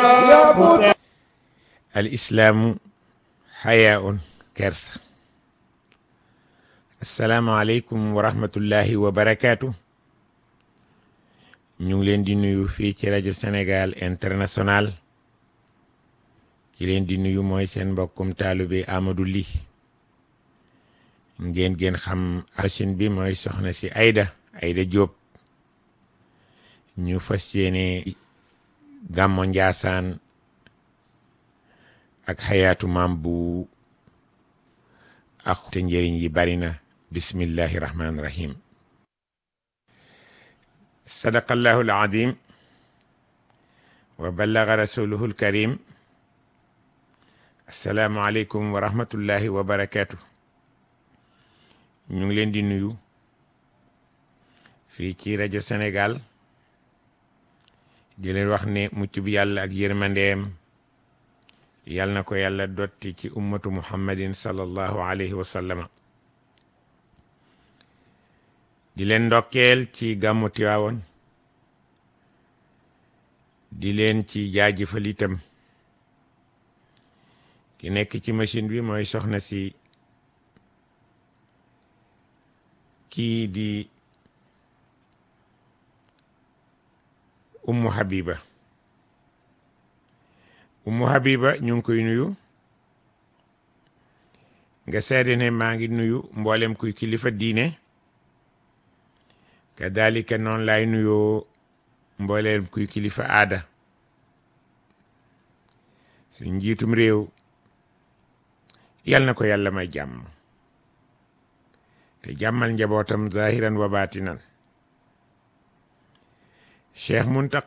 al islaamu xayaun kersa asalaamaaleykum wa rahmatullahi wa barakaatu ñu ngi leen di nuyu fii ci rajo Sénégal international ki leen di nuyu mooy seen mbokkum taalube Amadou Ly ngeen ngeen xam asin bi mooy soxna si Aida Aida Diop ñu fas yéene gàmmo Njaasaan ak xayaatu maam bu ak te njëriñ yi bari na bismillahi rahmaani rahim sadaqallahu alazim wa ballaga rasuluhu alkarim assalaamu aleykum wa rahmatullahi wa barakatuh ñu ngi leen di nuyu fii ci rajo Sénégal di leen wax ne mucc bi yàlla ak yërmandeem yal na ko yàlla dotti ci ummatu muhammadin sallallahu alayhi wa sallama di leen ndokkeel ci gàmmu Tiwaawoon di leen ci jaajëfal itam ki nekk ci machine bi mooy soxna si kii di ummu habiba ummu habiba ñu ngi koy nuyu nga seede ne maa ngi nuyu mboolem kuy kilifa diine kadalika noonu laay nuyoo mboolem kuy kilifa aada suñ njiitum réew yal na ko yàlla may jàmm te jàmmal njabootam zahiran wa baatinan cheikh Muntaqa